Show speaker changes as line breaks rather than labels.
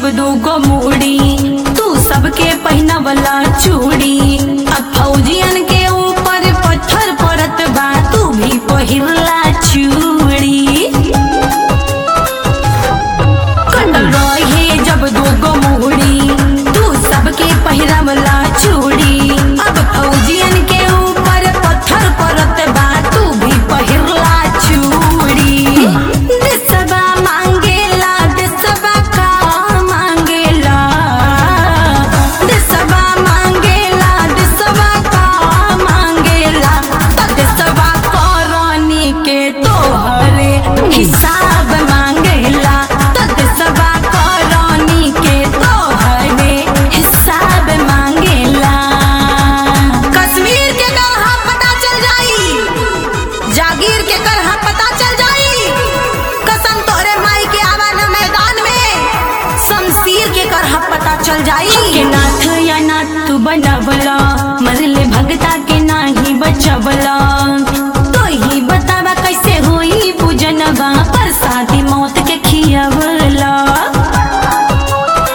जब दूगो मूड़ी तू सबके पहिना वाला चूड़ी अब फौजियन के ऊपर पत्थर पड़त बा तू भी पहिरला चूड़ी कटल रहे जब दूगो मूड़ी तू सबके पहिरा वाला चूड़ी अब फौजियन के ऊपर पत्थर पड़त बा तू भी पहिरला चूड़ी देशवा मांगेला देशवा का मांगेला देशवा मांगेला देशवा का मांगेला त देशवा करनी के तोहरे हिसाब मांगेला त देशवा करनी के तोहरे हिसाब मांगेला कश्मीर के गढ़ा पता चल जाई जागीर के गढ़ा पता चल जाई कसम तोरे माई के आवान मैदान में शमशीर के गढ़ा पता चल जाई